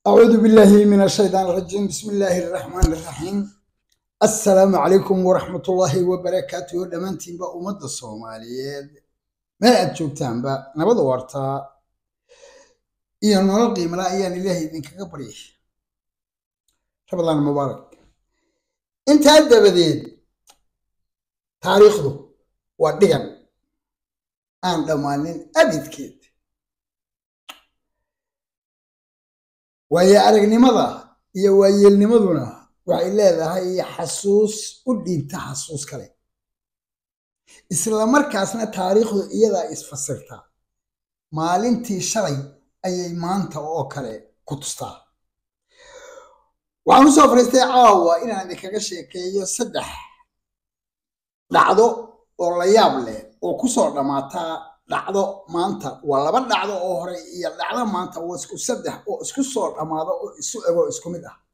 أعوذ بالله من الشيطان الرجيم بسم الله الرحمن الرحيم السلام عليكم ورحمة الله وبركاته دمانتين بقى أمد الصوماليات ما أتشوكتان بقى نبض ورطا إيا نرقي ملايان إلهي إذنك قبريه رمضان مبارك انت هدى بديد تاريخه ودقن aan dhammaanin abidkeed waaye aragnimada iyo waayeelnimaduna waxay leedahay xasuus u dhiibta xasuus kale isla markaasna taariikhdu iyadaa isfasirtaa maalintii shalay ayay maanta oo kale ku tustaa waxaan usoo fariistay caawa inaan idinkaga sheekeeyo saddex dhacdo oo la yaab leh oo kusoo dhammaataa dhacdo maanta waa laba dhacdo oo hore iyo dhacdo maanta waa isku saddex oo isku soo dhammaado oo isu ego isku mid ah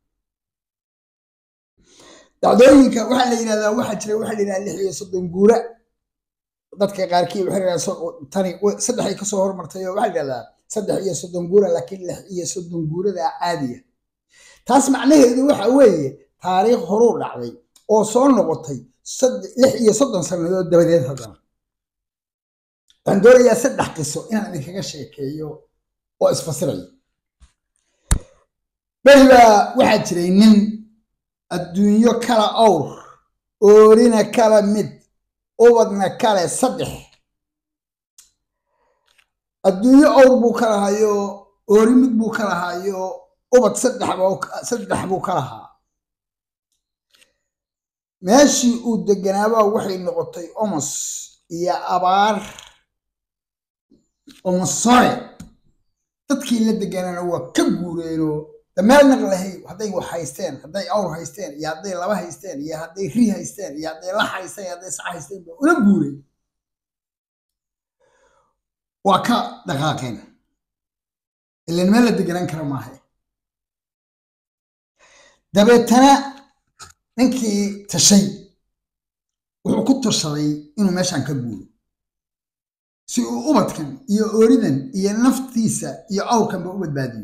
dhacdooyinka waxaa la yidhahdaa waxaa jira waxaa la yidhahdaa lix iyo soddon guura dadka qaarkii waxay yidhahdaa tani saddexay kasoo hormartay oo waxaa la yidhahdaa saddex iyo soddon guura laakiin lix iyo soddon guurada caadiya taas macnaheedu waxa weeye taariikh horuu dhacday oo soo noqotay lix iyo soddon sannadood dabadeed haddana waxaan doonayaa saddex qiso inaan idinkaga sheekeeyo oo isfasiraya beri baa waxaa jiray nin adduunyo kala awr oorina kala mid ubadna kale saddex adduunyo awr buu ka lahayo oori mid buu ka lahayo ubad saddex buu ka lahaa meeshii uu deganaabaa waxay noqotay omos iyo abaar omosore dadkii la deganaana waa ka guureenoo dameel naq lahay hadday wax haysteen hadday awr haysteen iyo hadday laba haysteen iyo hadday ri haysteen iyo hadday la haysteen iyo hadday sac haysteen ba ula guureen waa ka dhaqaaqeen ilan meel la deganaan kara maaha dabeetana ninkii tashay wuxuu ku tashaday inuu meeshan ka guuro si uu ubadkan iyo ooridan iyo naftiisa iyo awrkanba u badbaadiyo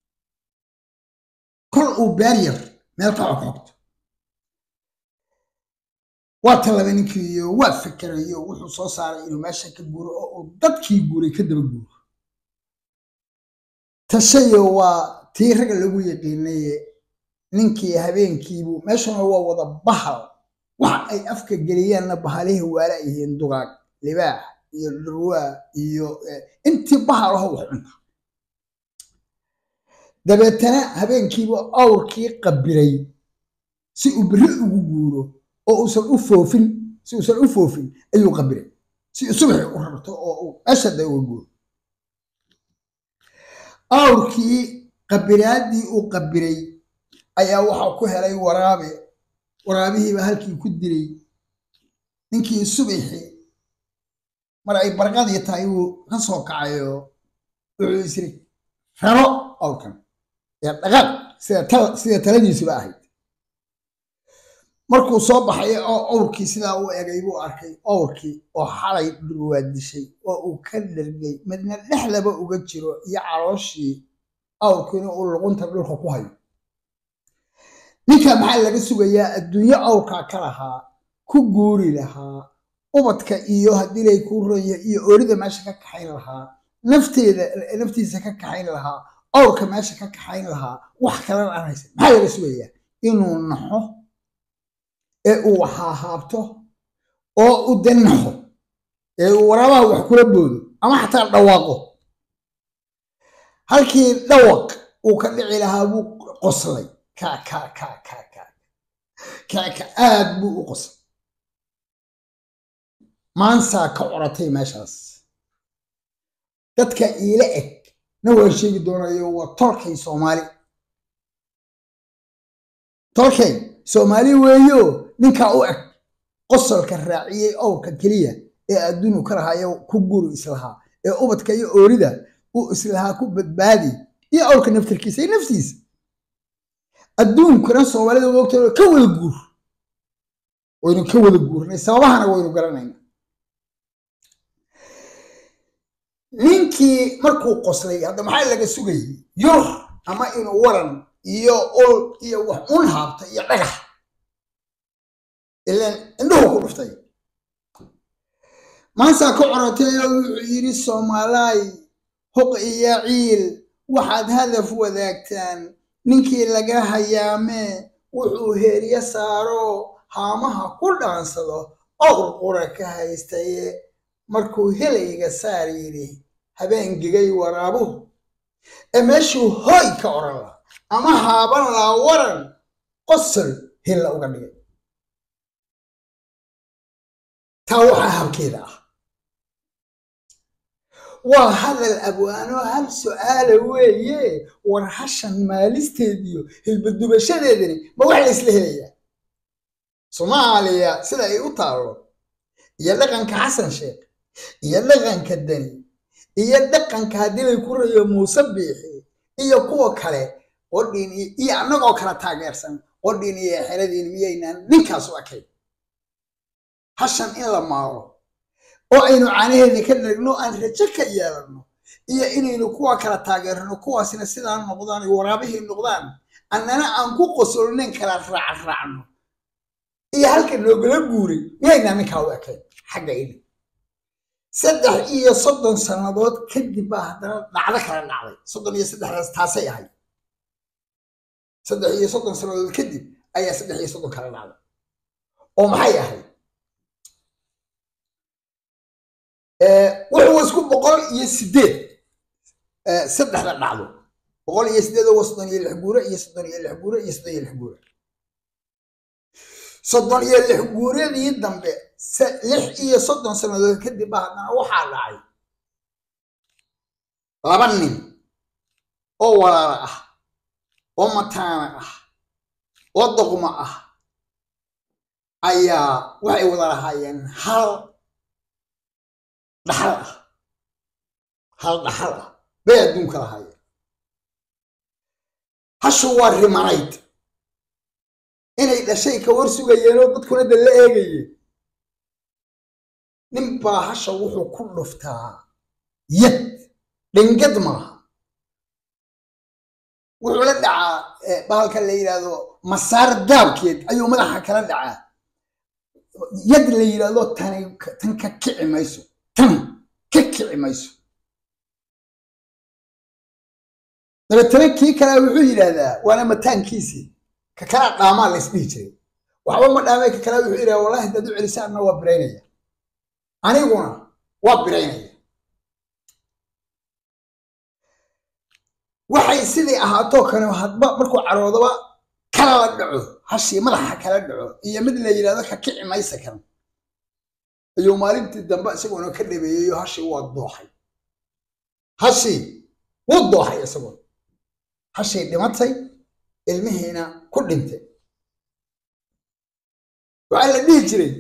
kol uu beeryar meel ka xogxogto waa tallaba ninkiiyo waa fikerayo wuxuu soo saaray inuu meeshan ka guuro oo uu dadkii guuray ka daba guuro tashayo waa tii ragga lagu yaqiinaye ninkii habeenkiibu meeshuna waa wada bahal waxa ay afka geliyaanna bahalihii waala yihiin dugaag libaax iyo dhurwaa iyo intii bahal aho wax cunta dabeetana habeenkiibu awrkii qabiray si uu beri ugu guuro oo uusan u foofin si uusan u foofin ayuu qabiray si uu subaxi u rarto oo uu ashada uga guuro awrkii qabiraaddii uu qabiray ayaa waxaa ku helay waraabe waraabihiiba halkii ku dilay ninkii subaxi mar ay barqadii tahay wuu ka soo kacayo wuxuu isiri raro awrkan ee dhaqaaq sida taladiisuba ahayd markuu soo baxay oo awrkii sidaa u egay buu arkay awrkii oo xalay dhurwaa dishay oo uu ka dhergay midna dhexdaba uga jiro iyo calooshii awrkiina uu luqunta dhulka ku hayo ninka maxaa laga sugayaa adduunyo awrkaa ka lahaa ku guuri lahaa ubadka iyo haddii lay kuu ronya iyo oorida meesha ka kaxayn lahaa nafteeda naftiisa ka kaxayn lahaa awrka meesha ka kaxayn lahaa wax kalena aan haysan maxaa laga sugayaa inuu naxo ee uu haahaabto oo u danaxo ee uu waraabaha wax kula boodo ama xataa dhawaaqo halkii dhawaq uu ka dhici lahaa buu qoslay kaka aad buu u qosay maansaa ka coratay meeshaas dadka iila eg na waan sheegi doonayo waa tolkay soomaali tolkay soomaali weeyo ninkaa u eg qosolka raaciyey owrka keliya ee adduunu ka lahayo ku guri islahaa ee ubadka iyo oorida uu islahaa ku badbaadi iyo awrka naftarkiisa iyo naftiisa adduunkana soomaalida wogta ka wada guur waynu ka wada guurnay sababahana waynu garanayna ninkii markuu qoslay hadda maxaa laga sugayay yur ama inuu waran iyo ol iyo wax un haabta iyo dhagax ilan indhuhu ku dhuftay maasaa ka corotay oo wuxuu yidhi soomaalaay huq iyo ciil waxaad hadaf wadaagtaan ninkii laga hayaamee wuxuu heeryo saaro haamaha ku dhaansado owr qura ka haystaye markuu helayga saar yidhi habeengigay waraabuhu ee meeshuu hooy ka oran laha ama haaban laa waran qosol hilla uga dhigay taa waxaa habkeeda ah waa hadal abwaano hal su'aala weeye war hashan maalisteediyo hilbadubashadeedani ma wax la isla helayaa soomaaliya sida ay u taallo iyo dhaqanka xasan sheekh iyo dhaqanka deni iyo dhaqanka haddii lay ku rayo muuse biixi iyo kuwa kale qodhiin iyo annagoo kala taageersan qodhiin iyo xeradiin miyaynaan ninkaas u ekayn hashan in la maaro oo aynu caanaheeda ka dharagno aan rajo ka yeelanno iyo inaynu kuwa kala taageerno kuwaasina sidaa noqdaan iyo waraabihii noqdaan annana aan ku qosolnayn kala raacraacno iyo halka noogala guuray miyaynaa ninkaa u ekayn xagga ini saddex iyo soddon sannadood kadib baa haddana dhacdo kala dhacday soddon iyo saddexdaas taasay ahayd saddex iyo soddon sannadood kadib ayaa saddex iyo soddon kala dhacday oo maxay ahayd wuxuu isku boqol iyo sideed saddexda dhacdo boqol iyo sideed oo soddon iyo lix guure iyo soddon iyo lix guure iyo soddon iyo lix guure soddon iyo lix guuradii dambe lix iyo soddon sannadood kadib baa haddana waxaa dhacay laba nin oo walaala ah oo mataana ah oo doqmo ah ayaa waxay wada lahaayeen hal dhaxal ah hal dhaxal ah bay adduunka lahaayeen hashu waa rimanayd inay dhashay ka war sugayeen oo dadkuna da la eegayeen nin baa hasha wuxuu ku dhuftaa yad dhingad maaha wuxuu la dhacaa bahalka la yidhaahdo masaar daabkeed ayuu madaxa kala dhacaa yad la yidhaahdo tani tan ka kici mayso tan ka kici mayso dabeetana kii kale wuxuu yidhaahdaa waana mataankiisii ka kalaa dhaamaa la isdhihi jiray waxba ma dhaamay ka kale wuxuu yidhahdaa wallahi haddaad u celisaanna waa biraynaya aniguna waa biraynaya waxay sidii ahaatoo kale hadba markuu caroodaba kala la dhaco hashii madaxa kala dhaco iyo mid la yidhahdo ka kici maysa kan ayuu maalintii dambe isagoona ka dhabeeyeyo hashii waa dooxay hashii wuu dooxay isagoo hashii dhimatay ilmihiina ku dhintay waxaa la dhihi jiray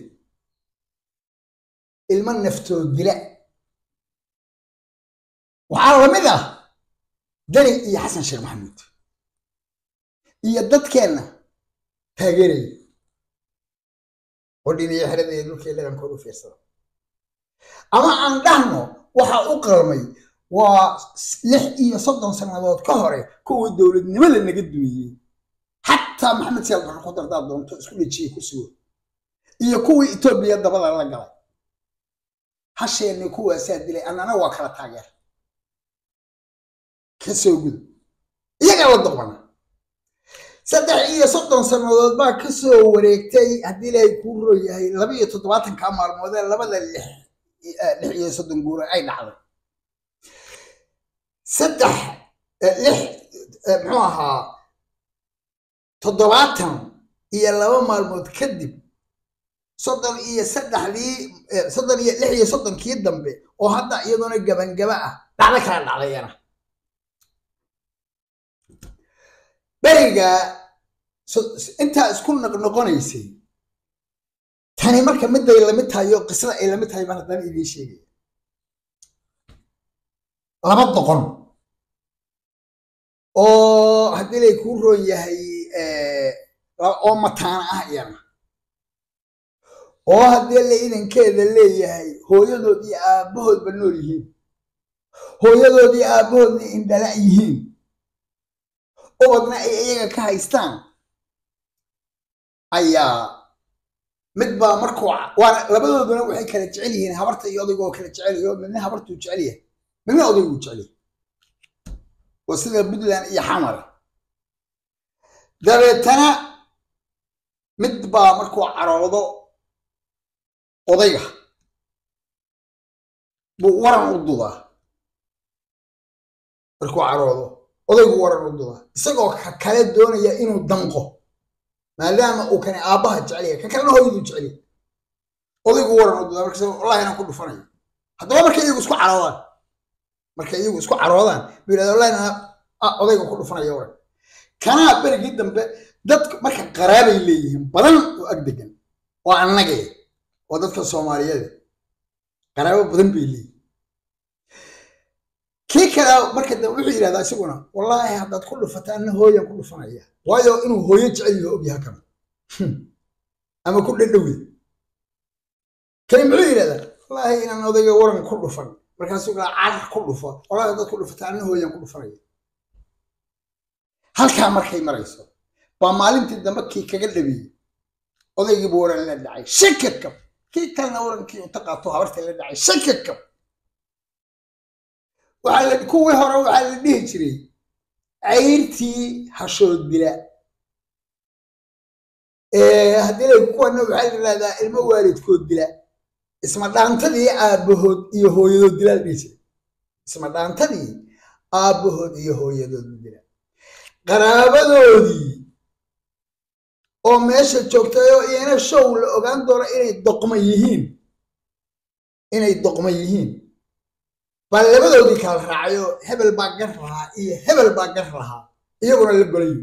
ilmo naftoo dila waxaa lamid ah dani iyo xasan sheekh maxamuud iyo dadkeenna taageeraya oo dhiniyo xeradaya dhulkii dhaqankooda u fiirsada ama aan dhahno waxaa u qalmay waa lix iyo soddon sannadood ka hore kuwii dowladnimada naga dumiyey xataa maxamed siyaad barre ku dardaa doonto isku dhejiyey ku sugo iyo kuwii etoobiya dabada la galay hasheenni kuwaasaa dilay annana waa kala taageer ka soo guda iyagaa la doqona saddex iyo soddon sannadood baa ka soo wareegtay haddii ilaahay kuu ro yahay laba iyo toddobaatanka maalmoodee labada lix lix iyo soddon guuro ay dhacday saddex lix muxuu ahaa toddobaatan iyo laba maalmood kadib soddon iyo saddexdii soddon iyo lix iyo soddonkii dambe oo hadda iyadoona gabangaba ah dhacdo kala dhacdayana beriga intaa isku noqnoqonaysay tani marka miday lamid tahay oo qisada ay lamid tahay baan haddana idiin sheegaya laba doqon oo haddii lay kuu roon yahay oo mataana ah iyana oo haddii la idankeeda leeyahay hooyadood iyo aabbahoodba nool yihiin hooyadood iyo aabbahoodna indhala yihiin ubadna ay iyaga ka haystaan ayaa mid baa markuu waana labadooduna waxay kala jecel yihiin habarta iyo odayga oo kala jecelayo midna habartuu jecel yahay midna odayguu jecel yahay waa sida puntland iyo xamar dabeetana mid baa markuu caroodo odayga buu waran u dudaa markuu caroodo odaygu waran u dudaa isagoo ka kale doonaya inuu danqo maadaama uu kani aabbaha jeceliya ka kalena hooyaduu jeceliya odaygu waran u dudaa markaas wallahi inaan ku dhufanayo haddaba markay iyagu isku caroodaan markay iyagu isku caroodaan buu yidhahda wallahi inaan odayga ku dhufanaya waran kanaa berigii dambe dadku marka qaraabay leeyihiin badan oo ag degan oo annagee oo dadka soomaaliyeed qaraabo badan bay leeyihin kii kale marka dambe wuxuu yidhahdaa isaguna wallaahi haddaad ku dhufata anna hooyan ku dhufanaya waayo inuu hooyo jecel yaho ogyaha kama ama ku dhadhowya kani muxuu yidhahdaa wallaahi inaan odayga waran ku dhufan markaasuu gaa carar ku dhufo wallaahi haddaad ku dhufata anna hooyan ku dhufanaya halkaa markay marayso baa maalintii dambe kii kaga dhabeeyey odaygiibu waran la dhacay shakakab kii kalena warankii uta qaato habartii la dhacay shakakab waxaa la kuwii hore waxaa la dhihi jiray cayrtii hashood dila haddii la kuwana waxaa la yidhahdaa ilmo waalidkood dila isma dhaantadii aabbahood iyo hooyadood dila la dhihi jiray isma dhaantadii aabbahood iyo hooyadood dila qaraabadoodii oo meesha joogtay oo iyana show la ogaan doono inay doqma yihiin inay doqma yihiin baa labadoodii kala raacayo hebel baa gar lahaa iyo hebel baa gar lahaa iyaguna la golayo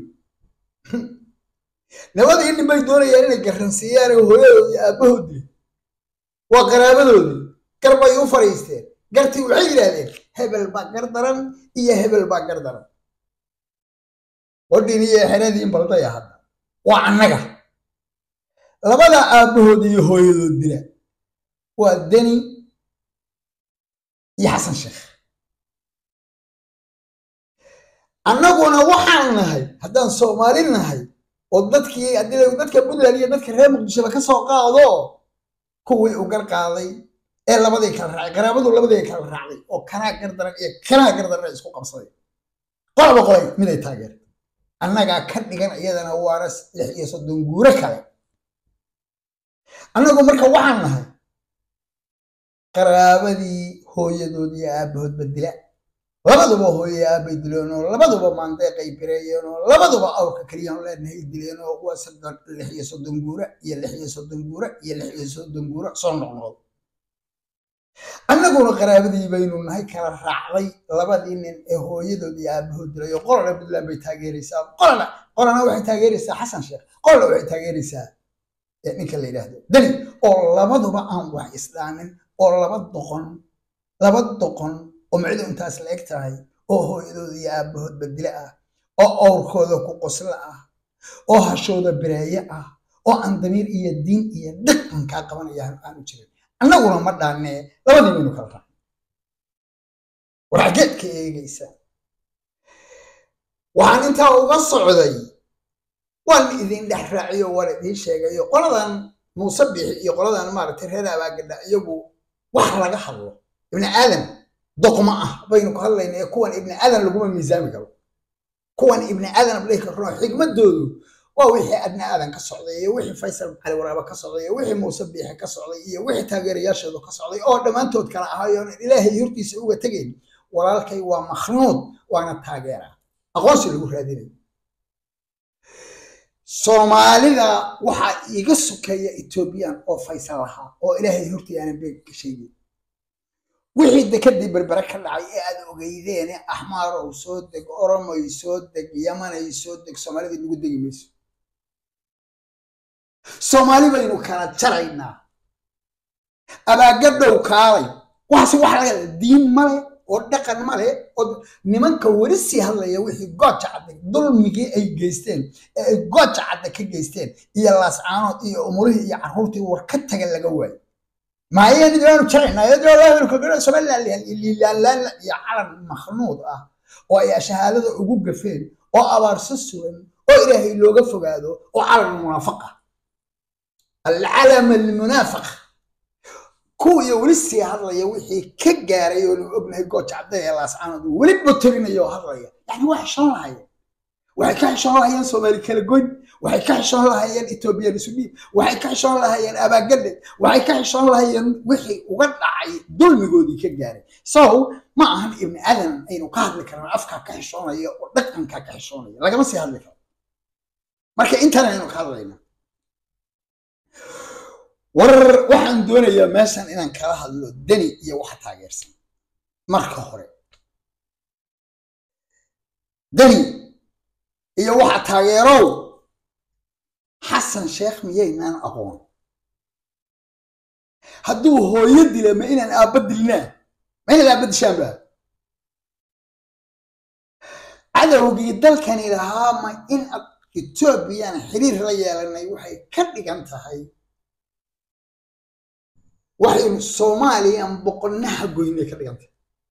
nabadii nin bay doonayaan inay garansiiyaan oo hooyadood iyo aabbahood dili waa qaraabadoodii gar bay u fadhiisteen gartii waxay yidhaahdeen hebel baa gar daran iyo hebel baa gar daran wadhin iyo xeradiin baldaya hadda waa annaga labada aabbahood iyo hooyadood dila waa deni iyo xasan sheekh annaguna waxaan nahay haddaan soomaali nahay oo dadkii haddii dadka puntland iyo dadka reer muqdishoba ka soo qaado kuwii u gar qaaday ee labadii kala raacay qaraabadu labadii kala raacday oo kanaa gardaran iyo kanaa gardaran isku qabsaday qolba qolay miday taageerta annagaa ka dhigan iyadana waana lix iyo soddon guuro kale annagu marka waxaan nahay qaraabadii hooyadood iyo aabbahoodba dila labaduba hooye aabbay dileen oo labaduba maandeeqay bireeyeen oo labaduba awrka keliyaan leenahay dileen oo waa soddon lix iyo soddon guura iyo lix iyo soddon guura iyo lix iyo soddon guura soo noqnoqdo annaguna qaraabadii baynu nahay kala raacday labadii nin ee hooyadood iyo aabahood dilay oo qolana puntland bay taageeraysaa qolana qolana waxay taageeraysaa xasan sheekh qolana waxay taageeraysaa ninka la yidhaahdo deni oo labaduba aan wax isdhaamin oo laba doqon laba doqon oo micdu intaas la eg tahay oo hooyadood iyo aabahoodba dile ah oo owrkooda ku qoslo ah oo hashooda bireeye ah oo aan damiir iyo diin iyo dhaqan kaa qabanaya aanu jirin annaguna ma dhaanee labadii baynu kala raacay war xaggeed ka eegaysaa waxaan intaa uga socday waan idin dhex raaciyo waan idiin sheegayo qoladan muuse bixi iyo qoladan maaragtay reer abaagadha iyagu wax laga hadlo ibni aadan doqma ah baynu ku hadlayna ee kuwan ibni aadan laguma miisaami karo kuwan ibni aadan abdhihi karno xigmadoodu waa wixii adna aadan ka socday iyo wixii faysal cali waraaba ka socday iyo wixii muuse biixi ka socday iyo wixii taageerayaashoodu ka socday oo dhammaantood kala ahaayoon ilaahay hortiisa uga tegayn walaalkay waa makhnuud waana taageera aqoonsi lagu raadinayo soomaalida waxaa iiga sokeeya ethoobiyan oo faysal lahaa oo ilaahay hortii aanan beeg ka sheegin wixii dekadii berbere ka dhacay ee aad ogeydeene axmaarow soo deg oromoy soo deg yamanay soo deg soomaalida nagu degi mayso soomaali baynu kala jaraynaa abaagadhow kaalay waxaase wax laga diin male oo dhaqan male oo nimanka weli sii hadlaya wixii gooja cadde dulmigii ay geysteen ee ay gooja cadde ka geysteen iyo laascaanood iyo umurihii iyo carruurtii war ka taga laga waayo maayaanu jaraynaa somaliland iyo calan makhnuud ah oo ay shahaadada ugu gafeen oo abaarso sugan oo ilaahay looga fogaado oo calam munaafaqa alcalam almunaafaqa kuwa iyo weli sii hadlaya wixii ka gaaray oo nu ognahay gooja cadda ee laascaanood weli botorinaya oo hadlaya yani waa xishoon lahayeen waxay ka xishoon lahayeen soomaali kala goyn waxay ka xishoon lahayeen ethoobiyan isu dhiib waxay ka xishoon lahayeen abaagadhe waxay ka xishoon lahayeen wixii uga dhacay dulmigoodii ka gaaray so ma ahan ibni aadan aynu ka hadli karna afkaa ka xishoonaya oo dhaqankaa ka xishoonaya lagama sii hadli karo marka intan aynu ka hadlayna war waxaan doonayaa meeshan inaan kala hadlo deni iyo waxa taageersan marka hore deni iyo waxa taageerow xasan sheekh miyaynaan aqoon hadduu hooyo dila ma inaan aabba dilnaa ma inaad aabba dishaanba cadowgii dalkani lahaa ma in etoobiyaan xiriir la yeelanay waxay ka dhigan tahay waxaynu soomaaliyan boqonnaha goynay ka dhigan tahay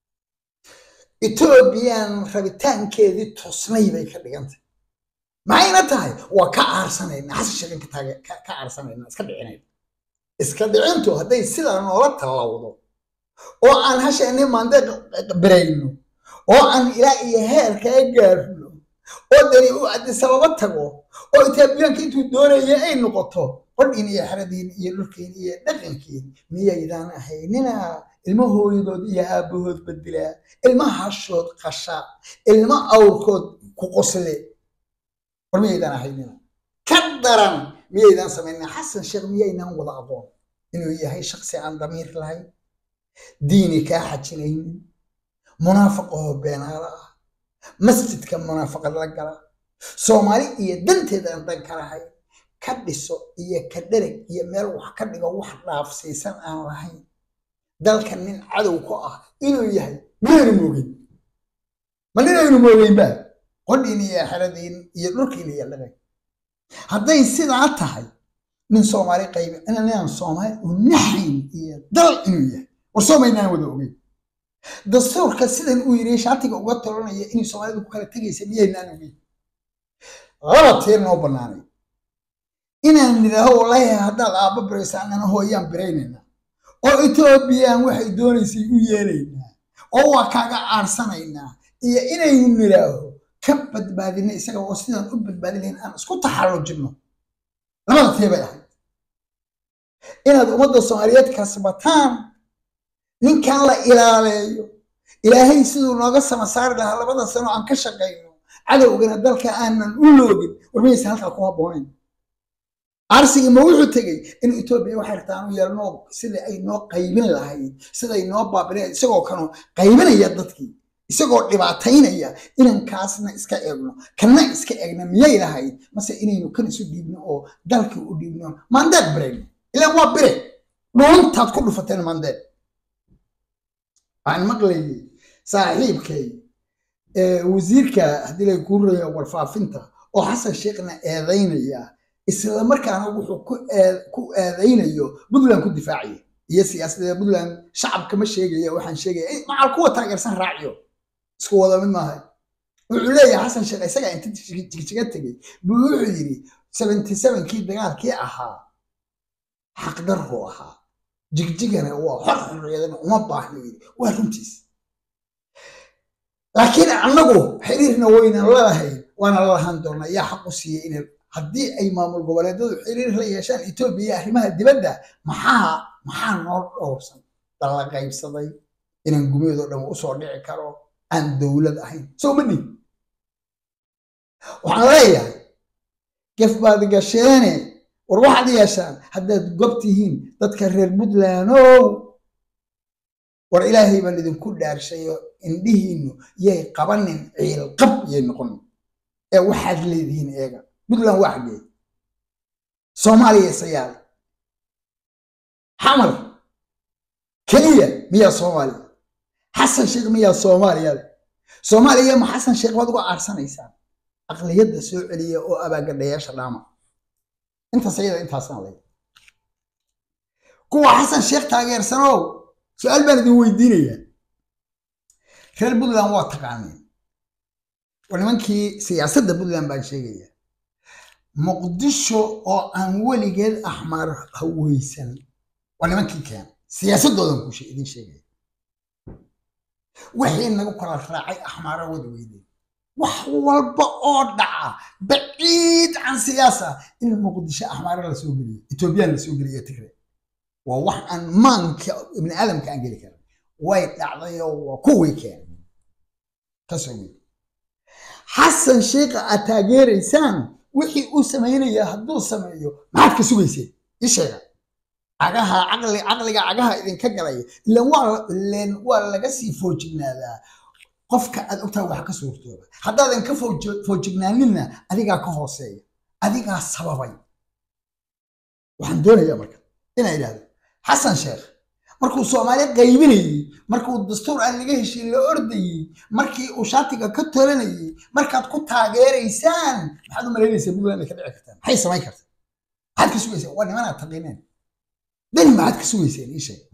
etoobiyaan rabitaankeedii tosnay bay ka dhigan tahay maxayna tahay waa ka aarsanayna xasan sheekan ka aarsanayna iska dhicinayna iska dhicintu hadday sidaa noola tallawdo oo aan hasheeni maande birayno oo aan ilaa iyo heerkaa gaarno oo dani uu cabdisababa tago oo etoobiyaanka intuu doonaya ay noqoto qodhiin iyo xeradiin iyo dhulkiin iyo dhaqankiin miyaydaan ahaynina ilmo hooyadood iyo aabbahood bedilaa ilma hashood qasha ilmo awrkood ku qosle war miyaydaan ahaynina ka daran miyaydaan samayna xasan sheekh miyaynaan wada aqoon inuu yahay shaksi aan damiir lahayn diini kaa xajinaynin munaafaqahoo beenaala ah masjidka munaafaqad la gala soomaali iyo danteeda aan dan ka lahayn ka dhiso iyo ka dhereg iyo meel wax ka dhigo wax dhaafsiisan aan lahayn dalka nin cadow ku ah inuu yahay miyaynu moogin ma ninaynu moogeynba qodhiin iyo xeradiin iyo dhulkiin iyo dhaqan hadday sidaa tahay nin soomaali qaybi inaan soomaali u naxayn iyo dal inuu yahay war soomaynaan wada ogeyn dastuurka sidan uu yidhi shaatiga uga tolanaya inay soomaalidu ku kala tegaysa miyaynaan ogeyn laba tiir noo bannaanay inaan nidhaaho wallaahi haddaad aabba biraysa annana hooyaan biraynayna oo etoobiyaan waxay doonaysay u yeelaynaa oo waa kaaga aarsanaynaa iyo inaynu nidhaaho ka badbaadina isaga oo sidaan u badbaadinayn aan isku taxallujinno labada tee bay ahayd inaad ummadda soomaaliyeed kasbataan ninkan la ilaaleeyo ilaahay siduu nooga sama saari lahaa labada sano aan ka shaqayno cadowgana dalka aanan u loogin warmaysa halkaa ku habboonayn arsigii ma wuxuu tegey in etoobiya waxay rabtaan u yeelno sida ay noo qaybin lahayd siday noo baabinayd isagoo kanu qaybinaya dadkii isagoo dhibaataynaya inankaasna iska eegno kana iska eegna miyay lahayd mase inaynu kan isu dhiibno oo dalkii u dhiibno maandeed birayno ilaan waa bire dhuuntaad ku dhufateen maandeed waxaan maqlayay saaxiibkay wasiirka haddii lay kuu raya warfaafinta oo xasan sheekhna eedaynaya isla markaana wuxuu ku eedaynayo puntland ku difaacaya iyo siyaasadda puntland shacabka ma sheegaya waxaan sheegaya macal kuwa taageersan raaciyo isku wada mid maaha wuxuu leeyahay xasan sheekh isagaa inta jigjiga tegey buu wuxuu yidhi seventy sevenkii dagaalkii ahaa xaqdarru ahaa jigjigana waa xor xorriyadana uma baahno yidhi waa runtiis laakiin annagu xiriirna waynan lalahayn waana lalahaan doonaa yaa xaq u siiyey in haddii ay maamul goboleedyadu xiriir la yeeshaan etoobiya arrimaha dibadda maxaa maxaa noo dhowrsan dalla qaybsaday inaan gumeedoo dhan usoo dhici karo aan dowlad ahayn soo ma dhihin waxaan leeyahay gef baad gasheene war waxaad yeeshaan haddaad gob tihiin dadka reer puntlandow war ilaahay baan idinku dhaarshayo indhihiinnu yay qabanin ciilqab yay noqonin ee waxaad leedihiin eega puntland waa xaggee soomaaliya isayaale xamar keliya miyaa soomaaliya xasan sheekh miyaa soomaaliya leh soomaaliya ma xasan sheekh baad uga aarsanaysaan aqliyadda soo celiya oo abaagadhayaasha dhaama intaas ayada intaasaan lay kuwa xasan sheekh taageersanow su-aal baan idin weydiinayaa reer puntland waa taqaaneen waa nimankii siyaasadda puntland baan sheegaya muqdisho oo aan weligeed axmaar haweysan waa nimankii keena siyaasadoodan ku idin sheegaya wixii nagu kala raacay axmaara wada weydeen wax walba oo dhaca baciid can siyaasa in muqdisho axmaara lasoo geliyo etoobiyaan lasoo geliyo tigre waa wax aan maanka ibni aadamka aan geli karin way dhacdayoo waa kuwii keenay kasoo geli xasan sheikha aad taageeraysaan wixii uu samaynaya hadduu sameeyo maxaad ka sugayseen ii sheega cagaha caqli caqliga cagaha idinka galaya ilan waa ilan waa laga sii foojignaadaa qofka aad ogtahay wax ka suurtooba haddaadan ka foojignaaninna adigaa ka hooseeya adigaa sababay waxaan doonayaa marka inaa idhahdo xasan sheekh markuu soomaali qaybinayey markuu dastuur aan laga heshin la ordayey markii uu shaatiga ka tolanayey markaad ku taageeraysaan maxaad u malaynaysaa puntland ay ka dhici kartaan maxay samayn kartaa maxaad ka sugaysaan waa nimanaad taqiineen dani maxaad ka sugayseen ii sheeg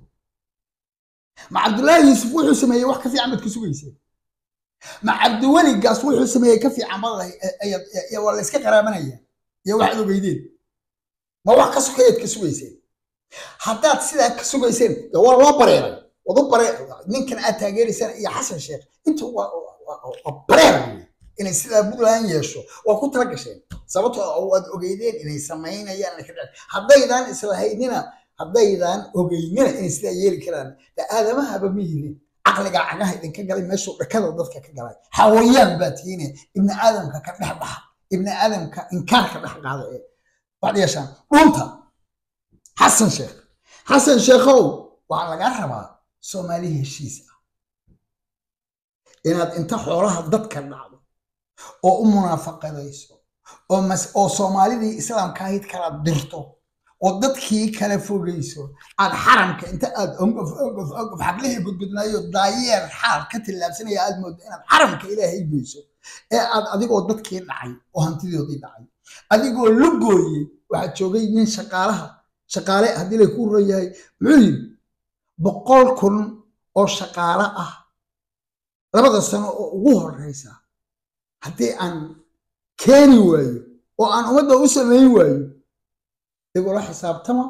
ma cabdullaahi yuusuf wuxuu sameeyey wax ka fiican baad ka sugayseen ma cabdiweligaas wuxuu sameeyey ka fiican baad waa la iska qaraabanaya iyo waxaad ogeydeen ma wax ka sokeeyaad ka sugayseen haddaad sidaa ka sugayseen waa loo bareeray wadu bare ninkan aad taageeraysaan iyo xasan sheekh intu waa bareer inay sidaa puntland yeesho waa ku tala gasheen sababtoo waad ogeydeen inay samaynayaan ka dhici haddaydaan islahaynina haddaydaan ogeynina inay sidaa yeeli karaan de aadamahaba ma yihin caqliga cagaha idinka galay meeshuu dhakada dadka ka galay xawayaan baa tihiine ibni aadamka ka dhex baxa ibni aadamka inkaarka dhex qaada ee waxaad yeeshaan dhunta xasan sheekh xasan sheekhow waxaa lagaa rabaa soomaali heshiis ah inaad inta xoolaha dadka dhacdo oo u munaafaqadayso oo oo soomaalidii islaamka ahayd kala dirto oo dadkii kala fogeyso aad xaramka inta aad ongof ongof ongof xablihii gudgudnaayo daayeer xaal ka tillaabsanaya aad mooddo inaad xaramka ilaahay geyso ee aad adigoo dadkii dhacay oo hantidoodii dhacay adigoo la gooyey waxaa joogay nin shaqaalaha shaqaale haddii lay ku ron yahay muxuu yidhi boqol kun oo shaqaale ah labada sano oo ugu horeysa haddii aan keeni waayo oo aan ummadda u samayn waayo igula xisaabtama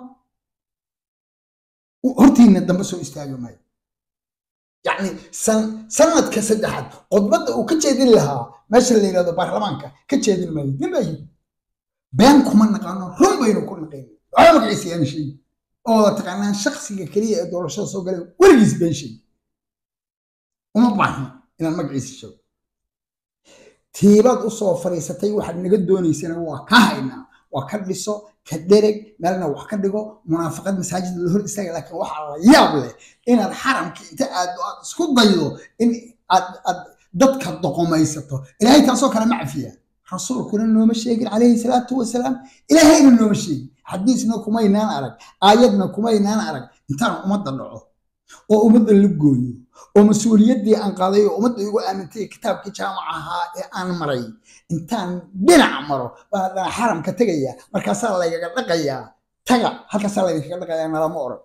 hortiina dambe soo istaagi maayo yacni sanadka saddexaad khudbadda uu ka jeedin lahaa meesha la yidhahdo baarlamaanka ka jeedin maayo nin baa yidhi been kuma naqaano run baynu ku naqayno waxaa magaciisa yaan sheegi oo wada taqaanaan shaksiga keliya ee doorashada soo galeen weligiis been sheegi uma baahna inaan magaciisa sheego tiibaad usoo fadhiisatay waxaad naga doonaysana waa ka haynaa waa ka dhiso ka dhereg meelna wax ka dhigo munaafaqad masaajid la hor istaaga laakiin waxaa la yaab leh inaad xaramka inta aad aad isku daydo in aad aad dadka doqomaysato ilaahay taasoo kale ma cafiya rasuulkuna nooma sheegin calayhi salaatu wasalaam ilaahayna nooma sheegin xadiisna kumaynaan arag aayadna kumaynaan arag intaan ummadda dhaco oo ummadda la gooyo oo mas-uuliyaddii aan qaaday oo ummadda igu aamintay kitaabkii jaamac ahaa ee aan maray intaan dhinac maro baan haddana xaramka tegaya markaasaa laygaga dhaqayaa taga halkaasaa laydinkaga dhaqayaa nalama oran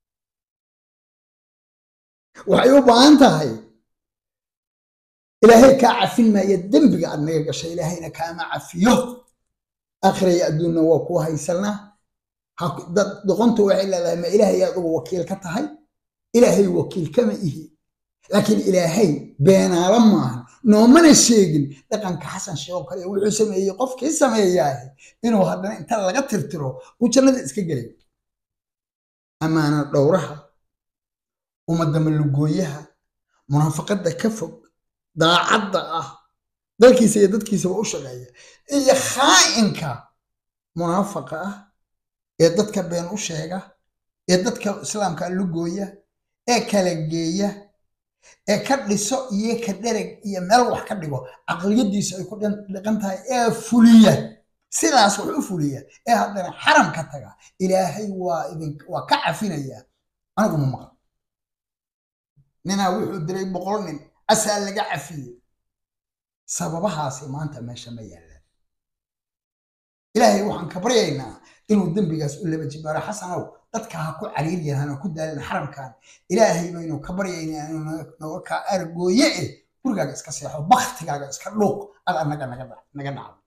waxay u baahan tahay ilaahay kaa cafin maaya dembiga aad naga gashay ilaahayna kaama cafiyo aakhiraya adduunna waa ku haysanaa dad doqontu waxay leedahay ma ilaahay adugu wakiil ka tahay ilaahay wakiil kama ihi laakiin ilaahay beenaalo maaha noomana sheegin dhaqanka xasan sheekoo kale wuxuu sameeyey qofkii sameeyaah inuu haddana inta laga tirtiro uu jannada iska gelay ammaana dhowraha ummadama lugooyaha munaafaqadda ka fog daacadda ah dalkiisa iyo dadkiisaba u shaqeeya iyo khaa'inka munaafaqa ah ee dadka been u sheega ee dadka islaamka lugooya ee kala geeya ee ka dhiso iyo ka dhereg iyo meel wax ka dhigo caqliyadiisu ay ku dhiqan tahay ee fuliya sidaas wax u fuliya ee haddana xaram ka taga ilaahay waa idin waa ka cafinaya anigu ma maqan ninaa wuxuu diray boqol nin asaa laga cafiyey sababahaasi maanta meesha ma yaallaan ilaahay waxaan ka baryaynaa inuu dembigaas u laba jibaaro xasanow dadka ha ku cariiryan hana ku daalin xaramkan ilaahay baynu ka baryaynaa inuu naga kaa argooye eh gurigaaga iska seexo baktigaaga iska dhuuq ad anaga naga naga dhacdo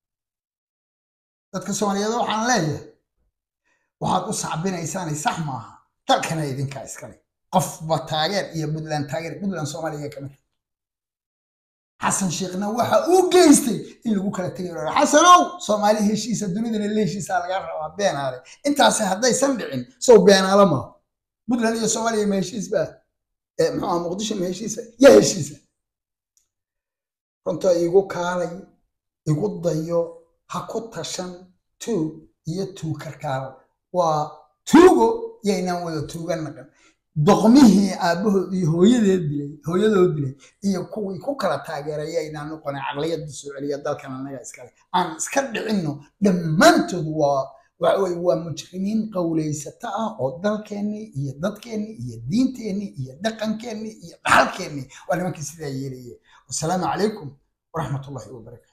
dadka soomaaliyeed waxaan leeyahay waxaad u sacbinaysaanay sax maaha dalkana idinkaa iskale qofba taageer iyo puntland taageer puntland soomaaliya ka mid xasan sheekhna waxa uu geystay in lagu kala tegay ora xasanow soomaali heshiisa dunidana la heshiisaa laga rabaa beenaale intaasi haddaysan dhicin sow beenaale maaha puntland iyo soomaaliya ma heshiis baa muxuu aha muqdisho ma heshiisa ya heshiisa runta igu kaalay igu dayo ha ku tashan tuug iyo tuug karkaal waa tuugo yaynaan wada tuuga naqan doqmihii aabbahood iyo hooyadeed dilay hooyadood dilay iyo kuwii ku kala taageeray yaynaan noqonay caqliyadda soo celiya dalkan annaga iskale aan iska dhicinno dhammaantood waa waxaweye waa mujrimiin qowlaysata ah oo dalkeennii iyo dadkeennii iyo diinteennii iyo dhaqankeennii iyo dhaxalkeennii waa nimankii sidaa yeelayay wasalaamu calaykum waraxmatullahi wabarakatu